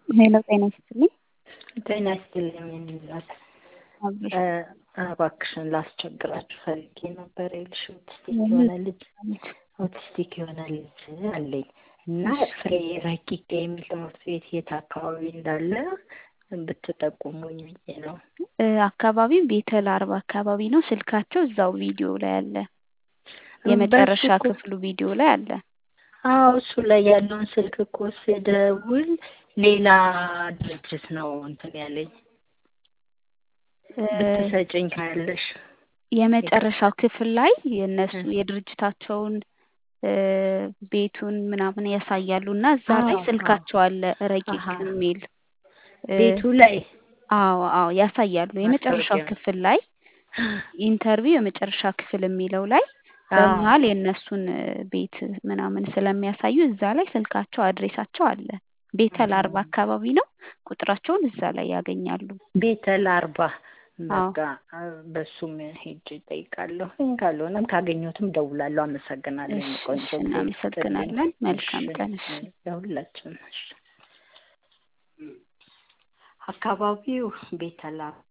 ሄሎ ጤና ይስጥልኝ። ጤና ይስጥልኝ የሚላት አብረሽ እባክሽን ላስቸግራችሁ ፈልጌ ነበር። ይኸውልሽ ኦቲስቲክ የሆነ ልጅ ኦቲስቲክ የሆነ ልጅ አለኝ እና ፍሬ ረቂቅ የሚል ትምህርት ቤት የት አካባቢ እንዳለ ብትጠቁሙኝ ብዬ ነው። እ አካባቢው ቤተል አርባ አካባቢ ነው። ስልካቸው እዛው ቪዲዮ ላይ አለ። የመጨረሻ በሱ እኮ- ክፍሉ ቪዲዮ ላይ አለ። አዎ እሱ ላይ ያለውን ስልክ እኮ ስደውል ሌላ ድርጅት ነው እንትን ያለኝ። እ ብትሰጭኝ ካለሽ የመጨረሻው ክፍል ላይ የእነሱ የድርጅታቸውን እ ቤቱን ምናምን ያሳያሉ እና እዛ ላይ አዎ፣ ስልካቸው አለ ረቂቅ አሃ። የሚል እ ቤቱ ላይ አዎ አዎ ያሳያሉ። የመጨረሻው ማስታወቂያ። ክፍል ላይ ኢንተርቪው የመጨረሻ ክፍል የሚለው ላይ አዎ። በመሀል የእነሱን እ ቤት ምናምን ስለሚያሳዩ እዛ ላይ ስልካቸው አድሬሳቸው አለ። ቤተል አርባ አካባቢ ነው። ቁጥራቸውን እዛ ላይ ያገኛሉ። ቤተል አርባ አዎ። በቃ በሱም ሄጅ እጠይቃለሁ። ካልሆነም ካገኘሁትም ደውላለሁ። አመሰግናለሁ። የኔ እሺ፣ ቆንጆ እሺ፣ ጊዜ እናመሰግናለን። ይስጥልኝ። መልካም እሺ፣ ቀን። እሺ። ለሁላችንም። እሺ። አካባቢው ቤተል